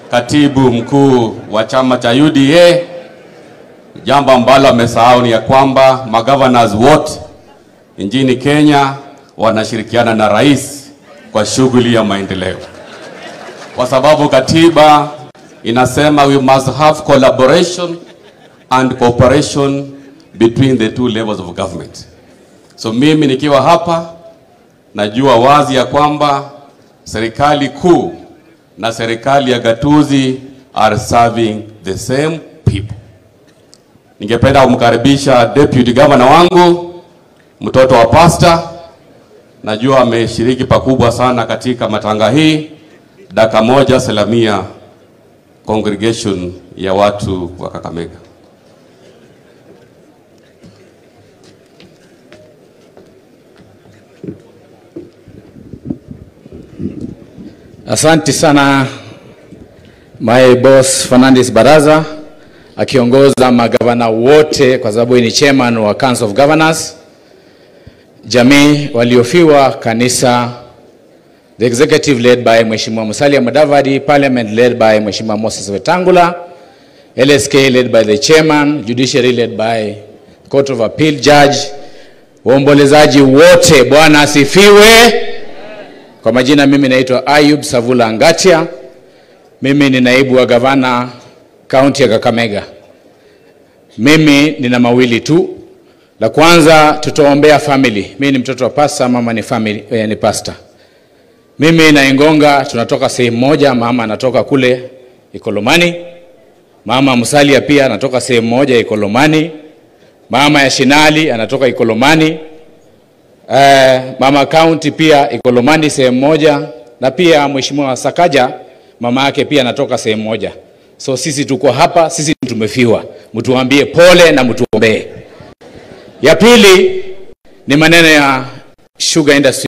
katibu mkuu wa chama cha UDA. Jambo ambalo amesahau ni ya kwamba magavana wote nchini Kenya wanashirikiana na rais kwa shughuli ya maendeleo, kwa sababu katiba inasema we must have collaboration and cooperation between the two levels of government. So mimi nikiwa hapa najua wazi ya kwamba serikali kuu na serikali ya gatuzi are serving the same people. Ningependa kumkaribisha deputy governor wangu mtoto wa pasta, najua ameshiriki pakubwa sana katika matanga hii. Dakika moja salamia congregation ya watu wa Kakamega. Asante sana my boss Fernandes Baraza akiongoza magavana wote, kwa sababu ni chairman wa Council of Governors, jamii waliofiwa, kanisa, the executive led by Mheshimiwa Musalia Mudavadi, parliament led by Mheshimiwa Moses Wetangula, LSK led by the chairman, judiciary led by Court of Appeal judge, waombolezaji wote, Bwana asifiwe. Kwa majina mimi naitwa Ayub Savula Ngatia. Mimi ni naibu wa gavana kaunti ya Kakamega. Mimi nina mawili tu. La kwanza tutaombea family. Mimi ni mtoto wa pasta, mama ni family, eh, ni pasta. Mimi na Ingonga tunatoka sehemu moja, mama anatoka kule Ikolomani. Mama Musalia pia anatoka sehemu moja Ikolomani. Mama ya Shinali anatoka Ikolomani. Eh, mama county pia Ikolomani sehemu moja, na pia mheshimiwa Sakaja mama yake pia anatoka sehemu moja. So sisi tuko hapa, sisi tumefiwa, mtuambie pole na mtuombee. Ya pili ni maneno ya sugar industry